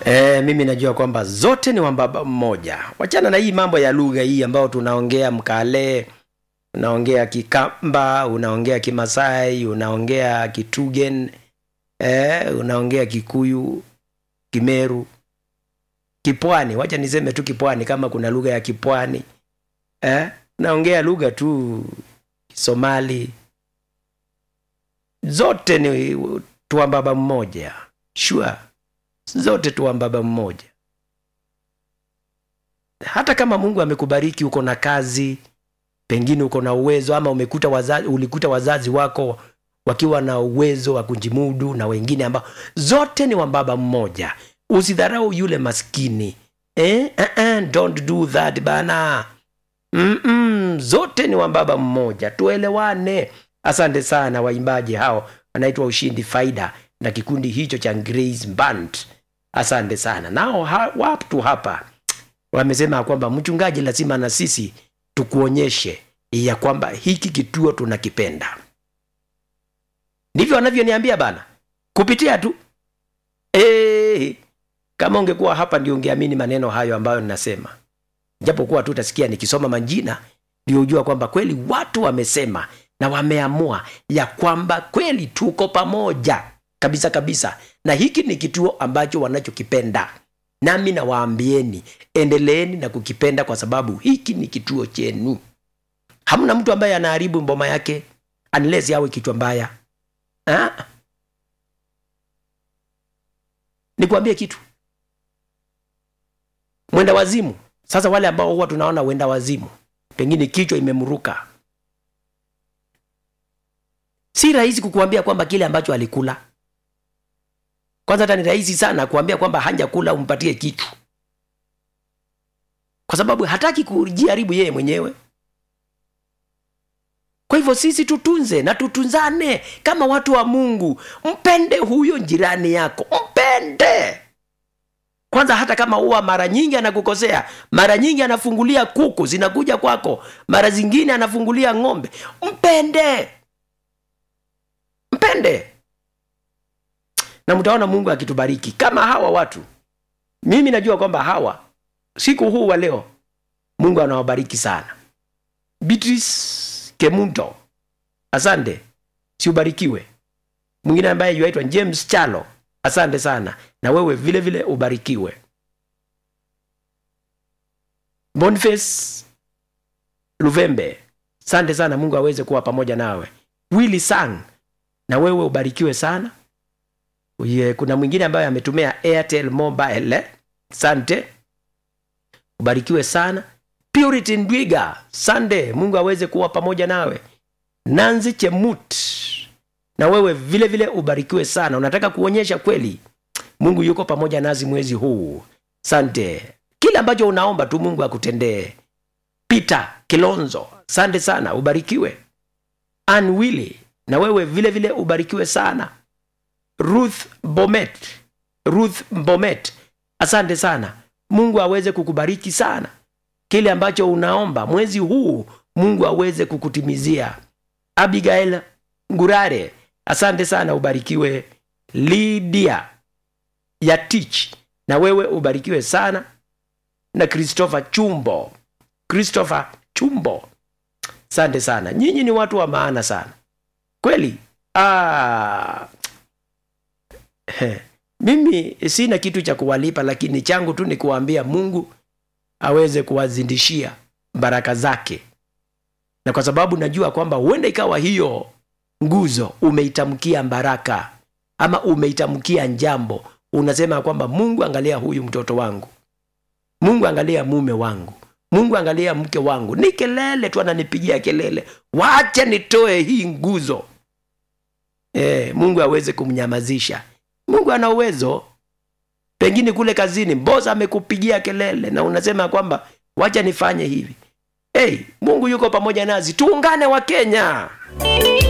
E, mimi najua kwamba zote ni wambaba mmoja. Wachana na hii mambo ya lugha hii ambayo tunaongea Mkale, unaongea Kikamba, unaongea Kimasai, unaongea Kitugen, e, unaongea Kikuyu, Kimeru, Kipwani. Wacha niseme tu Kipwani kama kuna lugha ya Kipwani. E, unaongea lugha tu Somali. Zote ni tuambaba mmoja. Sure zote tu baba mmoja. Hata kama Mungu amekubariki, uko na kazi, pengine uko na uwezo, ama umekuta wazazi, ulikuta wazazi wako wakiwa na uwezo wa kujimudu na wengine ambao, zote ni wa baba mmoja. Usidharau yule maskini eh? Uh-uh, don't do that bana. Mm-mm, zote ni wa baba mmoja, tuelewane. Asante sana waimbaji hao, wanaitwa Ushindi Faida na kikundi hicho cha Grace Band. Asante sana nao ha, watu hapa wamesema kwamba mchungaji, lazima na sisi tukuonyeshe ya kwamba hiki kituo tunakipenda. Ndivyo wanavyoniambia bana, kupitia tu e, kama ungekuwa hapa ndio ungeamini maneno hayo ambayo ninasema, japokuwa tu utasikia nikisoma majina ndio ujua kwamba kweli watu wamesema na wameamua ya kwamba kweli tuko pamoja kabisa kabisa, na hiki ni kituo ambacho wanachokipenda. Nami nawaambieni endeleeni na kukipenda, kwa sababu hiki ni kituo chenu. Hamna mtu ambaye anaharibu mboma yake unless yawe kichwa mbaya. Ha? Nikwambie kitu, mwenda wazimu. Sasa wale ambao huwa tunaona wenda wazimu, pengine kichwa imemruka, si rahisi kukuambia kwamba kile ambacho alikula kwanza hata ni rahisi sana kuambia kwamba hajakula umpatie kitu, kwa sababu hataki kujiharibu yeye mwenyewe. Kwa hivyo sisi tutunze na tutunzane kama watu wa Mungu. Mpende huyo jirani yako, mpende kwanza, hata kama huwa mara nyingi anakukosea, mara nyingi anafungulia kuku zinakuja kwako, mara zingine anafungulia ng'ombe. Mpende, mpende na mtaona Mungu akitubariki kama hawa watu. Mimi najua kwamba hawa siku huu wa leo Mungu anawabariki sana. Beatrice Kemunto, asante, siubarikiwe. Mwingine ambaye yuaitwa James Chalo, asante sana, na wewe vile vile ubarikiwe. Boniface Luvembe, asante sana, Mungu aweze kuwa pamoja nawe. Willy Sang, na wewe ubarikiwe sana. Uye, kuna mwingine ambaye ametumia Airtel Mobile. Sante, ubarikiwe sana. Purity Ndwiga, sande, Mungu aweze kuwa pamoja nawe. Nanzi Chemut, na wewe vile vile ubarikiwe sana. Unataka kuonyesha kweli Mungu yuko pamoja nazi mwezi huu. Sante, kile ambacho unaomba tu Mungu akutendee. Peter Kilonzo, sante sana, ubarikiwe. Ann Willy, na wewe vile vile ubarikiwe sana. Ruth Bomet, Ruth Bomet, asante sana. Mungu aweze kukubariki sana, kile ambacho unaomba mwezi huu Mungu aweze kukutimizia. Abigail Ngurare, asante sana, ubarikiwe. Lydia Yatich, na wewe ubarikiwe sana, na Christopher Chumbo, Christopher Chumbo, asante sana. Nyinyi ni watu wa maana sana kweli. Ah, He, mimi sina kitu cha kuwalipa, lakini changu tu ni kuwaambia Mungu aweze kuwazindishia baraka zake, na kwa sababu najua kwamba huenda ikawa hiyo nguzo umeitamkia baraka ama umeitamkia njambo, unasema kwamba Mungu, angalia huyu mtoto wangu, Mungu angalia mume wangu, Mungu angalia mke wangu, ni kelele tu ananipigia kelele, wacha nitoe hii nguzo. E, Mungu aweze kumnyamazisha. Mungu ana uwezo. Pengine kule kazini boss amekupigia kelele na unasema kwamba wacha nifanye hivi. Hey, Mungu yuko pamoja nasi, tuungane wa Kenya.